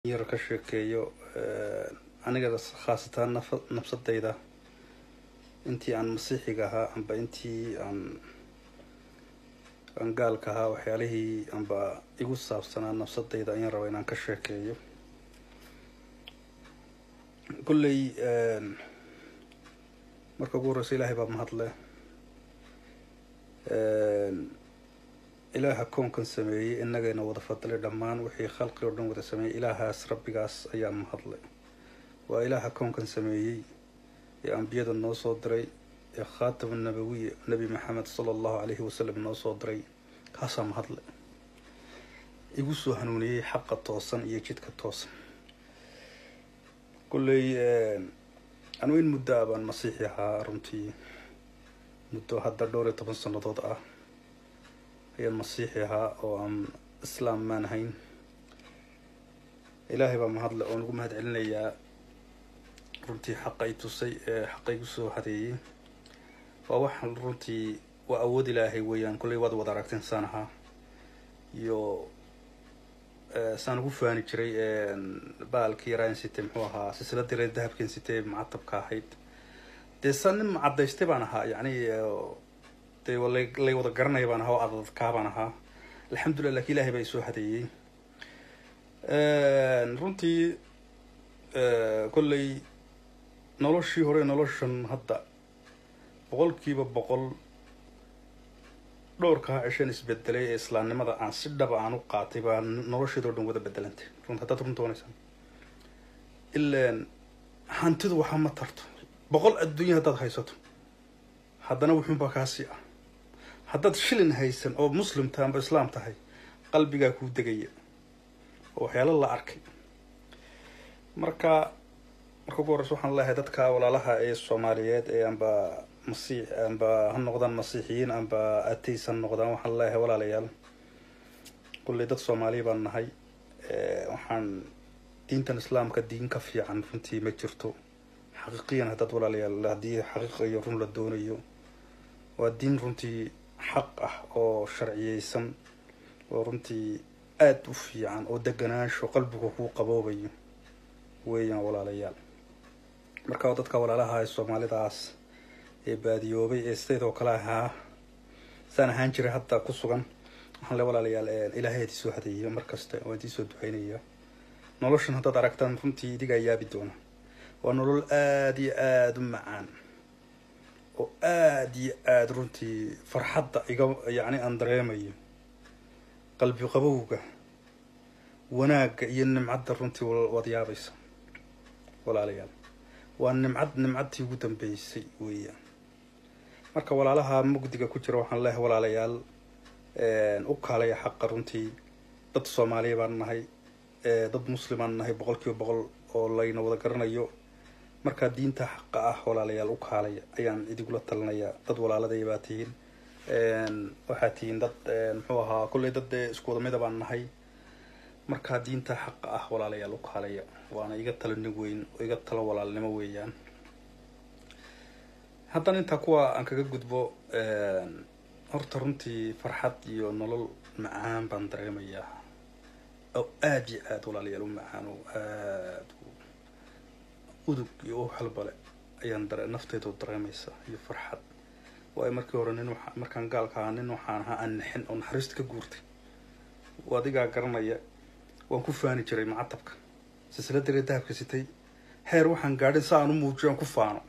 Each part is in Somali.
yar ka sheekeeyo aniga khaasatan nafsadayda intii aan masiixiga ahaa amba intii aan aan gaalka ahaa waxyaalihii amba igu saabsanaa nafsadayda ayaan rabaa inaan ka sheekeeyo kolley marka ugu horeysa ilaahay baa mahadle ilaaha koonkan sameeyey inagayna wada fadlay dhammaan wixii khalqi oo dhan wada sameeyey ilaahaas rabbigaas ayaa mahadle waa ilaaha koonkan sameeyey ee ambiyada noo soo diray ee khaatama nabawiya nebi maxamed sala allahu calayhi wasalam noo soo diray kaasaa mahadle igu soo hanuuniyey xaqa toosan iyo jidka toosan kolley anu in muddo a baan masiixi ahaa runtii muddo hadda dhowr iyo toban sannadood ah ayaan masiixi ahaa oo aan islaam maan ahayn ilaahay baa mahadle oon ugu mahad celinayaa runtii xaqa i tusay ee xaqa igu soo hadeeyey waa waxaan runtii waa awood ilaahay weeyaan kolley waad wada aragteen saan ahaa iyo saan ugu faani jiray baalkii yaraan sitay muxuu ahaa silsiladii reer dahabkan sitay macatabka ahayd dee saan nin macadaystay baan ahaa yacni dee lay wada garanaya baan ahaa oo adadkaa baan ahaa alxamdulillah lakin ilahay baa isoo hadeeyey runtii kolley noloshii hore noloshan hadda boqolkiiba boqol dhowrkaa cishan isbedelay ee islaamnimada aan si dhaba aan u qaatay baa nolosheedao dhan wada bedelantay runt haddaad runta oonaysaa ilaan hantidu waxaa ma tarto boqol adduunya haddaad haysato haddana wuxuunbaa kaasii ah haddaad shilin haysan oo muslim tahay amba islaam tahay qalbigaa kuu degaya oo waxyaalo la arkay marka marka ugu horeysa waxaan leeyahay dadka walaalaha ee soomaaliyeed ee amba masiix amba ha noqdaan masiixiyiin amba ateys ha noqdaan waxaan leeyahay walaalayaal kulley dad soomaaliya baan nahay waxaan diintan islaamka diin ka fiican runtii ma jirto xaqiiqiyan haddaad walaalayaal haddii xaqiiqa iyo run la doonayo waa diin runtii xaq ah oo sharciyeysan oo runtii aada u fiican oo deganaansho qalbiga kuu qaboobayo weeyaan walaalayaal marka dadka walaalaha ee soomaalidaas ee baadiyoobay ee sidaydoo kale ahaa saan ahaan jiray hadda ku sugan waxaan le walaalayaal ilaahay ad isoo hadeeya mar kasta waan idiisoo duceynaya noloshan haddaad aragtaan runtii idigaa yaabi doona waa nolol aada iyo aada u macaan oo aada iyo aada runtii farxadda iga yacni aan dareemayo qalbi qabowga wanaagga iyo nimcadda runtii waad yaabaysa walaalayaal waa nimcad nimcadtii ugu dambeysay weeyaan marka walaalaha mugdiga ku jira waxaan leehay walaalayaal u kaalaya xaqa runtii dad soomaaliya baan nahay dad muslimaan nahay boqol kiiba boqol oo layna wada garanayo markaa diinta xaqa ah walaalayaal u kaalaya ayaan idigula talinayaa dad walaaladay baa tihiin waxaa tihiin dad muxuu ahaa kolley dad dee isku wada mida baan nahay markaa diinta xaqa ah walaalayaal u kaalaya waana iga talo nig weyn oo iga talo walaalnimo weeyaan haddana intaa kuwa aan kaga gudbo horta runtii farxad iyo nolol macaan baan dareemayaa oo aada iyo aada walaalayaal u macaan oo aada udug iyo uxalbale ayaan dare nafteydu dareemaysa iyo farxad waayo markii hore nin waa markaan gaalka ahaa nin waxaan ahaa aan nixin oo naxariista ka guurtay adigaa garanaya waan ku faani jiray macatabka silsilada ree dahabka sitay heer waxaan gaadhin sa aan u muujiyo aan ku faano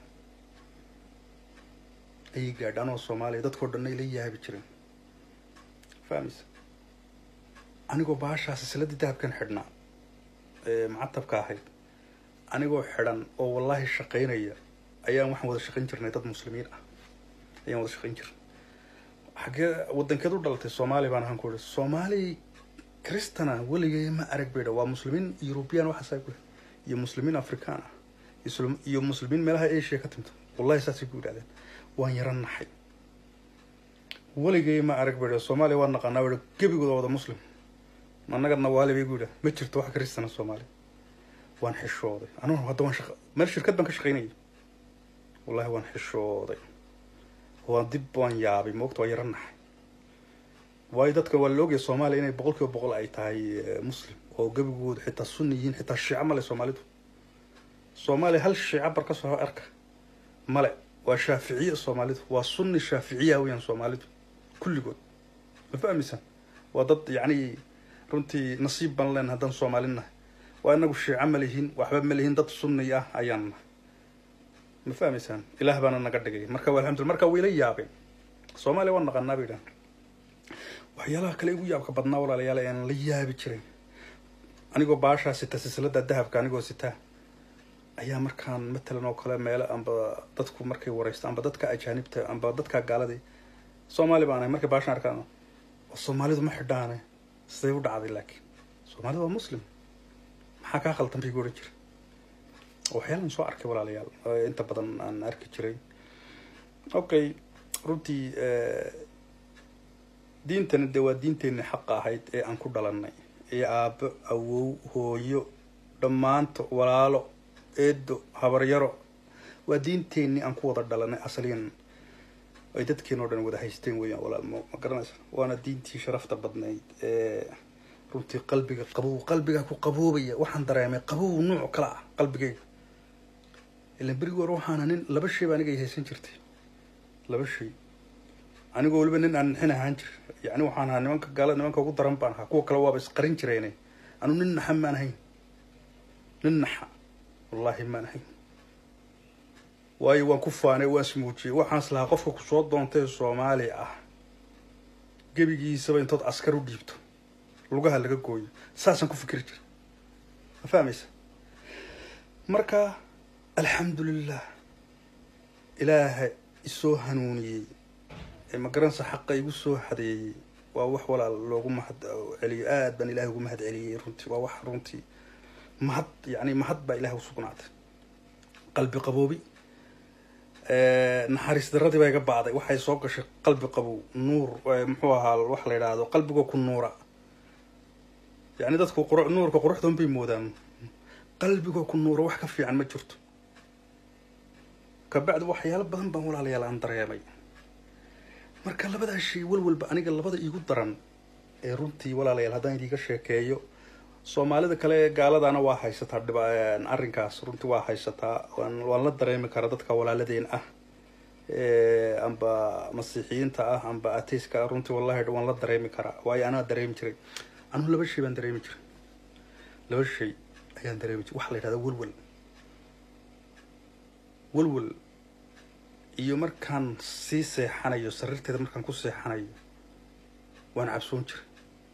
ayay gaadha anoo soomaaliya dadkao dhanna ila yaabi jireen fahmaysa anigoo baashaa silsiladii dahabkan xidhnaa ee macatabka ahayd anigoo xidhan oo wallaahi shaqaynaya ayaan waxaan wada shaqayn jirnay dad muslimiin ah ayaan wada shaqayn jirnay xaggee wadankeed u dhalatay soomaaliya baan ahaan ku ihi soomaali cristana weligay ma arag bay dha waa muslimiin european waxaasaa ku iyo muslimiin african ah iyo muslimiin meelaha asia ka timto wallahi saasay ku yidhahdeen waan yaro naxay weligay ma arag bay dha soomaaliya waa naqaanaa ba gebigooda wada muslim annaga nawaali bay ku yidhah ma jirto wax cristana soomaaliya waan xishooday anugu hadda waan shaqa meel shirkad baan ka shaqaynayay wallahi waan xishooday waan dib waan yaabay moogta waa yaro naxay waayo dadka waa la ogaya soomaaliya inay boqol kiiba boqol ay tahay muslim oo gebigoodu xitaa sunni yihiin xitaa shiico male soomaalidu soomaaliya hal shiico bar ka soo arka male waa shaaficiye soomaalidu waa sunni shaaficiya weyaan soomaalidu kulligood ma fahmaysan waa dad yacni runtii nasiib ban leen haddaan soomaalin nahay waa inagu shiico ma lihin waxba ma lihin dad sunni ah ayaan nahay ma fahmaysaan ilaah baana naga dhigay marka alxamdulillah marka wayla yaabeen soomaaliya waan naqanaa bay dhahan waxyaalaha kale igu yaabka badnaa walaalayaal aan la yaabi jiray anigoo baashaa sita silsilada dahabka anigoo sitaa ayaa markaan matalan oo kale meelo amba dadku markay wareysto amba dadka ajaanibta amba dadka gaaladii soomaali baan ahay markay baashaan arkaan soomaalidu ma xidhaane siday u dhacday laakiin soomaalidu waa muslim maxaa kaa khaldan bay gu odhan jira waxyaalaan soo arkay walaalayaal inta badan aan arki jiray okay runtii diintani dee waa diinteenii xaqa ahayd ee aan ku dhalanay ee aabo awow hooyo dhammaanto walaalo eedo habaryaro waa diinteenii aan ku wada dhalanay asaliyan ay dadkeen oo dhan wada haysteen weeyaan walaal ma ma garanaysa waana diintii sharafta badnayd ee runtii qalbiga qabow qalbigaa ku qaboobaya waxaan dareemay qabow nuuc kala ah qalbigayga ilan berigi hore waxaana nin laba shay ba aniga haysan jirtay laba shay anigoo weliba nin aan nixin ahaan jir yacni waxaan ahaa nimanka gaala nimanka ugu daran baan ahaa kuwa kale waaba isqarin jireene anu nin naxa maan ahayn nin naxa wallaahi maan ahayn waayo waan ku faanay waan ismuujiyey waxaan islahaa qofka kusoo doontay soomaali ah gebigiisaba intood askar u dhiibto lugaha laga gooyo saasaan ku fikri jira ma fahmaysa marka alxamdulilah ilaaha isoo hanuuniyey ee magaranaysa xaqa igu soo hadeeyey waa wax walaal loogu mahad celiyo aad baan ilahay ugu mahad celiyey runtii waa wax runtii mahad yani mahad baa ilahay usugnaatay qalbi qaboobi naxariis daradii baa iga bacday waxay soo gashay qalbi qabow nuur muxuu ahaa wax la yidhaahdo qalbigoo ku nuura yani dadku quru nuurka quruxdoon bay moodaan qalbigoo ku nuura wax ka fiican ma jirto kabacdi waxyaalo badan baan walaalayaal aan dareemay marka labadaa shay walwalba aniga labada iigu daran ee runtii walaalayaal haddaan idiiga sheekeeyo soomaalida kale gaaladana waa haysataa dhib arrinkaas runtii waa haysataa waan waan la dareemi karaa dadka walaaladeen ah amba masiixiyiinta ah amba ateiska ah runtii wallahi waan la dareemi karaa waayo anaa dareemi jiray anugu laba shay baan dareemi jiray laba shay ayaan dareemi jiray waxaa la yidhahdaa welwel welwel iyo markaan sii seexanayo sariirteeda markaan ku seexanayo waan cabsoon jiray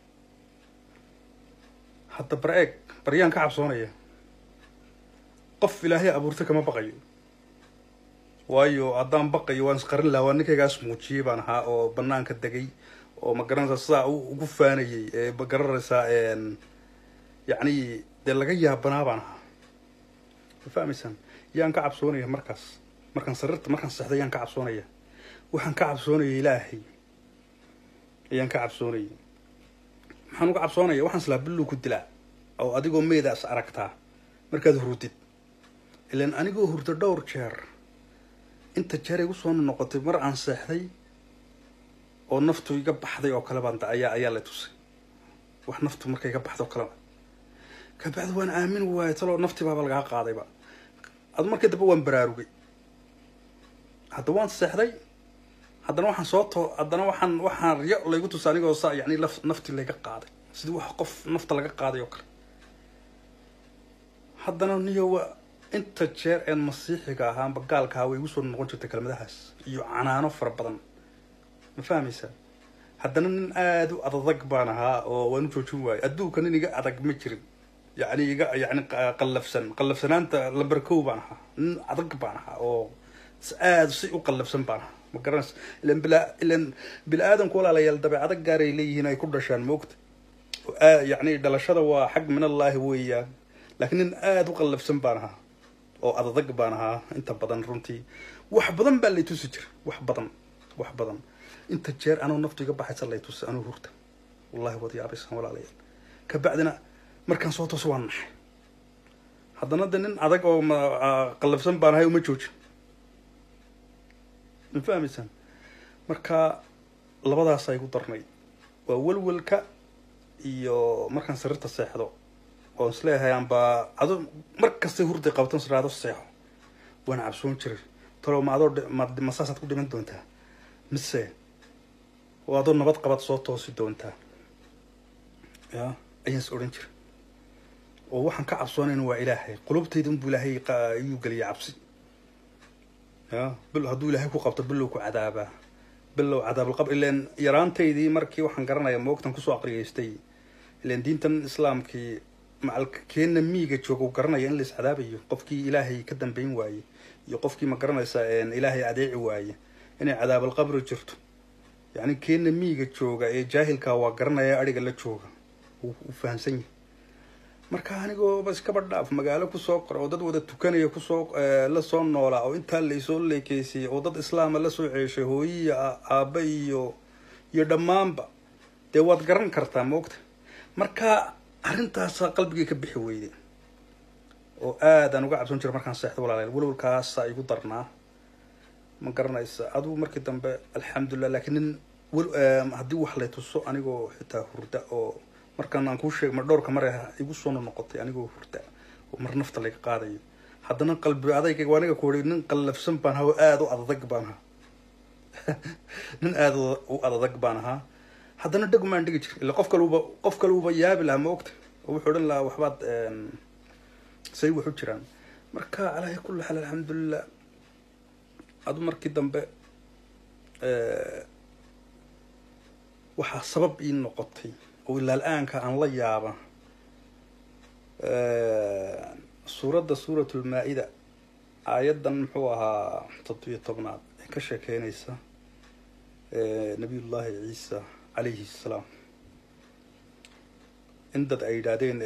hadda bar eeg baryaan ka cabsoonaya qof ilaahay abuurtay kama baqayo waayo haddaan baqayo waan isqarin lahaa waa ninkaygaas muujiyey baan ahaa oo banaanka degay oo ma garanaysaa sidaa ugu faanayay ee ma garanaysaa yacni dee laga yaabanaa baan ahaa ma fahmaysaan yaan ka cabsoonaya markaas markaan sariirta markaan seexday yaan ka cabsoonaya waxaan ka cabsoonaya ilaahay ayaan ka cabsoonaya maxaan uga cabsoonaya waxaan islaa billuu ku dilaa oo adigoo meedaas aragtaa markaad hurdid ilaan anigoo hurdo dhowr jeer inta jeer igu soo noqotay mar aan seexday oo naftu iga baxday oo kale baan ayaa ayaa la tusay wax naftu marka iga baxday oo kaleba kabacdi waan aamin waayay taloo naftii baaba lagaa qaadayba ad markii dambe waan baraarugay hadda waan seexday haddana waxaan soo too haddana waxaan waxaan riyo laygu tusa anigoo saa yani laf naftii layga qaaday sidii wax qof nafta laga qaaday oo kale haddana niyowa inta jeer een masiixiga ahaa amba gaalka ahaa way igu soo noqon jirtay kelmadahaas iyo canaano fara badan ma fahmaysaa haddana nin aada u adadag baan ahaa oo waan u joojin waayay adduunka nin iga adag ma jirin yani iga yani qallafsan qallafsanaanta lamber kow baan ahaa nin adag baan ahaa oo aada si u qallafsan baan ahaa ma garanaysa ilan bila ilan bini aadamku walaalayaal dabeecado gaaray leeyihiin ay ku dhashaan moogta yani dhalashada waa xag min allaahi weeyaan laakiin nin aada u qallafsan baan ahaa oo adadag baan ahaa inta badan runtii wax badan baa lay tusi jira wax badan wax badan inta jeer anoo naftu iga baxaysa lay tusi anuu hurta wallahi waad yaabaysan walaalayaal kabacdina markaan soo tooso waan naxay haddana de nin adag oo qallafsan baan ahay uma joojin ma fahmaysaan marka labadaasa igu darnayd waa welwelka iyo markaan sariirta seexdo oon isleeyahay anba ado mar kastay hurday qabtan siraado seexo waana cabsoon jiray talo ma adoo ma saasaad ku dhiman doontaa mise oo adoo nabad qabad soo toosi doontaa ya ayaan is odhan jiray oo waxaan ka cabsoonayn waa ilaahay qulubtayda unbuu ilaahay iyuu geliya cabsi ya bil hadduu ilaahay ku qabto bilow ku cadaabaa bilow cadaabulqab ileen yaraantaydii markii waxaan garanaya moogtan kusoo aqriyeystay ileen diintan islaamkii macalka keena miiga jooga u garanaya in la is cadaabayo qofkii ilaahay ka dambeyn waaye iyo qofkii ma garanaysa ilaahay adeeci waaye inay cadaabulqabri jirto yacni keena miiga jooga ee jaahilkaa waa garanaya adhiga la jooga uu fahamsan yahay marka anigooba iskaba dhaaf magaalo kusoo qora oo dad wada tukanaya kusoo lasoo noolaa oo intaa laysoo leekeysiyay oo dad islaama lasoo ceeshay hooyiya aaba iyo iyo dhammaanba dee waad garan kartaa moogta marka arrintaasa qalbigay ka bixi weyday oo aadaan uga cabsoon jira markaan seexda walaalayaal welwalkaasa igu darnaa ma garanaysa adugu markii dambe alxamdulilah laakiin nin haddii wax lay tuso anigoo xitaa hurda oo markaan aan kuu sheeg mar dhowrka mar igu soo noqotay anigoo hurda oo mar nafta laga qaadayo haddana qalbi adayga aniga ku ii nin qallafsan baan ahaa oo aada u adadag baan ahaa nin aada u adadag baan ahaa haddana dhegmaan dhigi jir illa qof kaluba qof kaluba yaabi lahaa ma ogta oo wuxuu odhan lahaa waxbaad say waxu jiraan marka calaahi kulli xaal alxamdulilah adu markii dambe waxaa sabab ii noqotay oo ilaa la-aanka aan la yaaba suuradda suuratulmaa-ida aayaddan muxuu ahaa toddobiyo tobnaad ee ka sheekeynaysa nabiyullaahi ciisa calayhi salaam in dad ay yidhaahdeen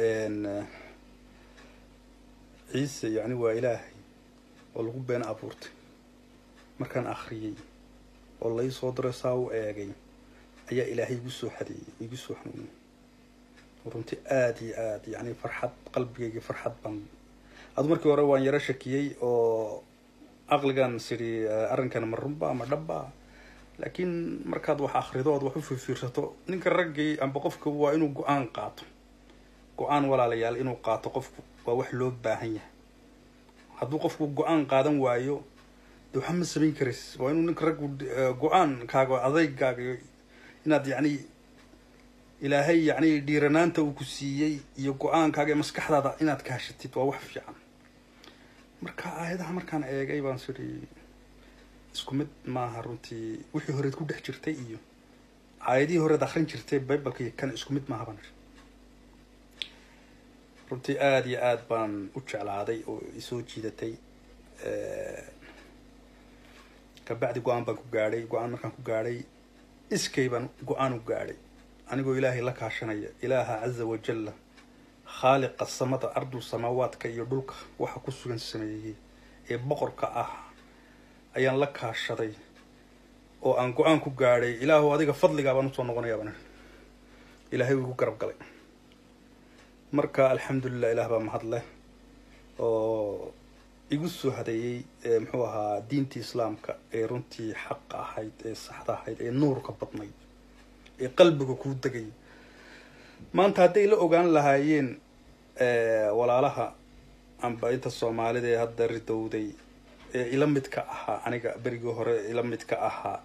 ciise yacni waa ilaahay oo lagu been abuurtay markaan akhriyey oo lai soo diray saa u eegay ayaa ilaahay igu soo xadeeyey igu soo xanuuniyey runtii aada iyo aada yacni farxad qalbigayga farxad baan adu markii hore waan yaro shakiyey oo aqligan sidhi arrinkan ma runba ama dhabba laakiin markaad wax akrido ood wax u fiirfiirsato ninka raggii amba qofka waa inuu go-aan qaato go-aan walaalayaal inuu qaato qofku waa wax loo baahan yahay hadduu qofku go-aan qaadan waayo de waxa ma samayn karays waa inuu ninka raggu go-aankaaga adeygaaga inaad yacni ilaahay yacni dhiiranaanta uu ku siiyey iyo go-aankaaga ee maskaxdaada inaad kaashatid waa wax fiican marka aayadaha markaan eegay baan sidhi isku mid maaha runtii wixii horeed ku dhex jirtay iyo aayadihii horeed akrin jirtay bibalka iyo kan isku mid maaha baan runtii aada iyo aada baan u jeclaaday oo isoo jiidatay kabacdi go-aan baan ku gaadhay go-aan markaan ku gaadhay iskay baan go-aan u gaadhay anigoo ilaahay la kaashanaya ilaaha caza wajalla khaaliqa samada ardul samaawaadka iyo dhulka waxa ku sugan sameeyey ee boqorka ah ayaan la kaashaday oo aan go-aan ku gaadhay ilaahu adiga fadligaa baan usoo noqonayaa baan ilaahay wuu igu garab galay marka alxamdulilah ilaah baa mahad leh oo igu soo hadeeyey muxuu ahaa diintii islaamka ee runtii xaqa ahayd ee saxda ahayd ee nuurka badnayd ee qalbiga kuu degay maanta hadday la ogaan lahaayeen walaalaha amba inta soomaalida ee hadda ridowday ee ila midka ahaa aniga berigii hore ila midka ahaa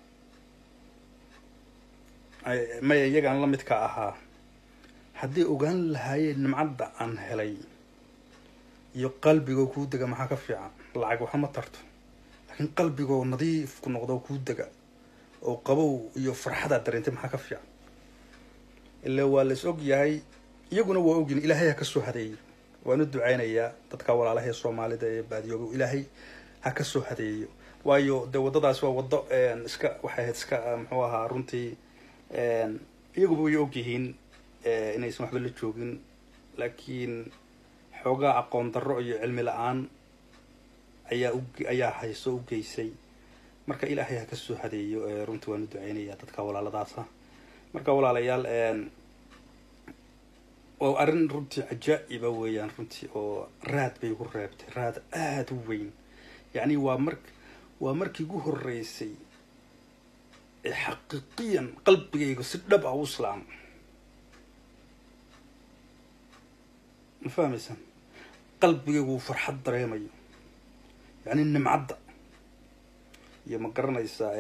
maya iyagaan la midka ahaa hadday ogaan lahaayeen nimcadda aan helay iyo qalbigoo kuu dega maxaa ka fiican lacag waxa ma tarto laakiin qalbigoo nadiif ku noqdo kuu dega oo qabow iyo farxadaad dareentay maxaa ka fiican ilaa waa la is og yahay iyaguna waa ogyin ilaahay ha ka soo hadeeyey waan u ducaynayaa dadka walaalaha ee soomaalida ee baadiyooga ilaahay ha ka soo hadeeyo waayo dee waddadaas waa waddo iska waxay ahayd iska muxuu ahaa runtii iyaguba way og yihiin inaysan waxba la joogin laakiin xoogaa aqoon darro iyo cilmi la-aan ayaa u ayaa hayso u geysay marka ilaahay ha ka soo hadeeyo runtii waan u duceynayaa dadka walaaladaasa marka walaalayaal waa arrin runtii cajaa-iba weeyaan runtii oo raad bay igu reebtay raad aada u weyn yacni waa mar waa markii igu horreysay ee xaqiiqiyan qalbigayga si dhab ah u islaamo ma fahmaysaan qalbigaygu uu farxad dareemayo yacni nimcadda iyo ma garanaysaa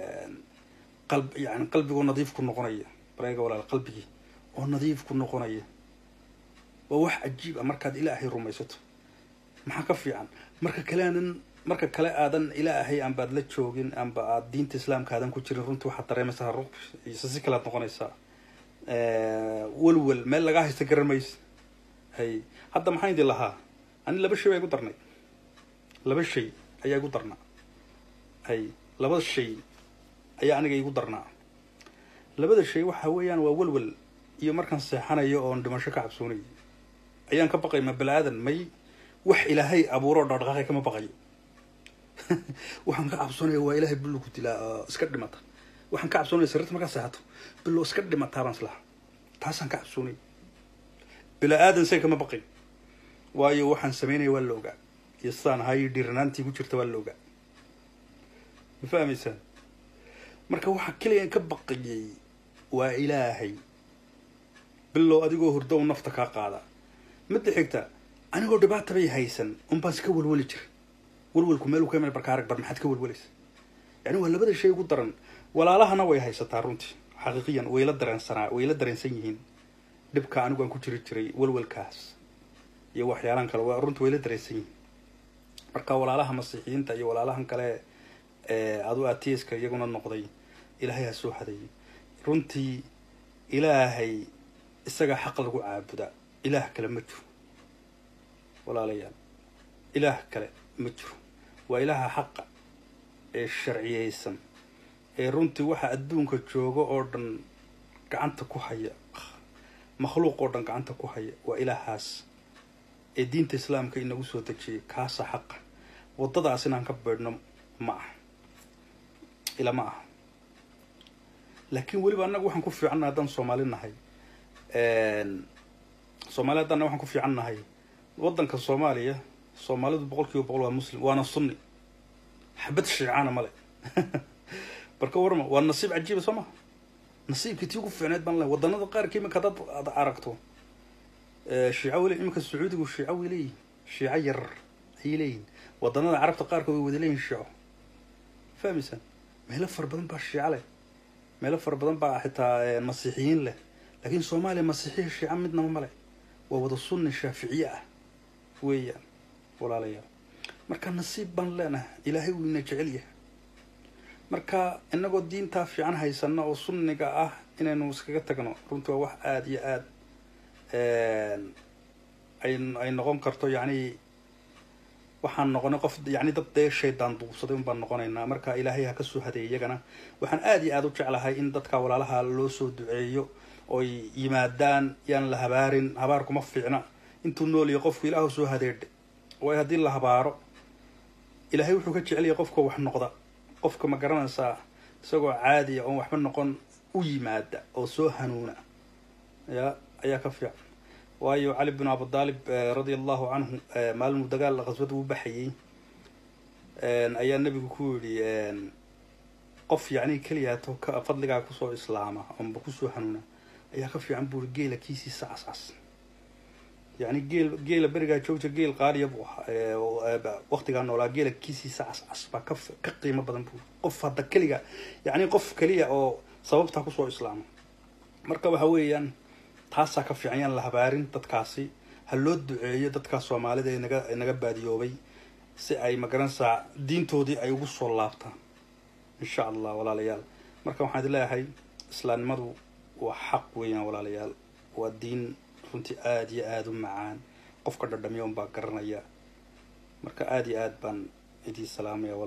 qalb yani qalbigoo nadiif ku noqonaya bareega walaal qalbigii oo nadiif ku noqonaya waa wax cajiib ah markaad ilaahay rumaysato maxaa ka fiican marka kale aadan marka kale aadan ilaahay aanbaad la joogin amba aad diinta islaamka aadan ku jirin runtii waxaad dareemaysaa ruq iyo si kalead noqonaysaa welwel meel lagaa haysta garan maysa hay hadda maxaan idin lahaa ani laba shay baa igu darnay laba shay ayaa igu darnaa hay labada shay ayaa aniga igu darnaa labada shay waxa weeyaan waa welwel iyo markaan seexanayo oon dhimasho ka cabsoonayo ayaan ka baqay ma bani-aadan may wax ilaahay abuuro dhaqdhaqaaqay kama baqayo waxaan ka cabsoonaya waa ilaahay billo ku dilaa oo iska dhimata waxaan ka cabsoonaya sariirta markaa seexato billo iska dhimataa baan islaha taasaan ka cabsoonaya bini-aadan say kama baqay waayo waxaan sameynaya waa la ogaa iyo sidaan ahayo dhiiranaantii ku jirta waa la ogaa ma fahmaysaan marka waxaa keliyan ka baqayay waa ilaahay bilow adigoo hurdo u nafta kaa qaada midda xigta anigoo dhibaata bay haysan unbaan iska welweli jira welwelku meel ka meel barka arag bar maxaad ka welwelaysa yani waa labada shay ugu daran walaalahana way haysataa runtii xaqiiqiyan wayla dareensanaa wayla dareensan yihiin dhibka anigu aan ku jiri jiray welwelkaas iyo waxyaalaan kale waa runtii wayla dareensan yihiin marka walaalaha masiixiyiinta iyo walaalahan kale adu atiiska iyaguna noqday ilaahay ha soo hadeeyay runtii ilaahay isagaa xaq lagu caabudaa ilaah kale ma jiro walaalayaal ilaah kale ma jiro waa ilaaha xaqa ee sharciyeysan ee runtii waxa adduunka jooga oo dhan gacanta ku haya makhluuq oo dhan gacanta ku haya waa ilaahaas ee diinta islaamka inagu soo dejiyay kaasa xaqa waddadaas inaan ka beedhno ma aha ila ma aha laakiin weliba annaga waxaan ku fiicannahay haddaan soomaali nahay soomaali haddaana waxaan ku fiican nahay waddanka soomaaliya soomaalidu boqol kiiba boqol waa muslim waana sunni xabad shiicana male barka warma waa nasiib cajiiba soo maha nasiibkii tii ugu fiicneed baan lehay waddanada qaarka imika haddaad ad aragto shiica weli iminka sacuudigu shiica way leeyihin shiico yarar ayay leeyihin waddanada carabta qaarkood way wada leeyihin shiico fahmaysaan meelo fara badan baa shiico leh meelo fara badan baa xitaa masiixiyiin leh laakiin soomaaliya masiixiya shiica midnaba male waa wada sunni shaaficiye ah weeyaan walaalayaal marka nasiib baan leenahay ilaahay wuu ina jecel yahay marka inagoo diintaa fiican haysano oo sunniga ah inaynu iskaga tagno runtii waa wax aada iyo aada ay ay noqon karto yacni waxaan noqonay qof yacni dad dee shaydaan duubsaday un baan noqonaynaa marka ilaahay ha ka soo hadeeyay iyagana waxaan aada iyo aada u jeclahay in dadka walaalaha loo soo duceeyo oy yimaadaan yaan la habaarin habaarkuma fiicna intuu nooliyo qofku ilaahu soo hadeedha waayo haddii la habaaro ilaahay wuxuu ka jecelyahay qofka wax noqda qofka ma garanaysaa isagoo caadiya oon waxba noqon u yimaada oo soo hanuuna ya ayaa ka fiican waayo cali bin abudaalib radia allahu canhu maalmuu dagaal khaswad uu baxayay ayaa nebigu ku yidhi qof yacni keliyaato ka fadligaa kusoo islaama oonba kusoo hanuuna ayaa ka fiican buuri geela kiisiisa cascas yacni geel geela berigaa joogta geel qaaliya buu ahaa waktigaa noolaa geela kiisiisa cascas baa ka ka qiimo badan buuri qof hadda keliga yacni qof keliya oo sababtaa kusoo islaama marka waxa weeyaan taasaa ka fiican yaan la habaarin dadkaasi ha loo duceeyo dadkaa soomaalida ee naga naga baadiyoobay si ay magaranaysaa diintoodii ay ugu soo laabtaan insha allah walaalayaal marka waxaan idin leeyahay islaamnimadu waa xaq weeyaan walaalayaal waa diin runtii aada iyo aada u macaan qofka dhadhamiya un baa garanaya marka aada iyo aad baan idiin salaamaya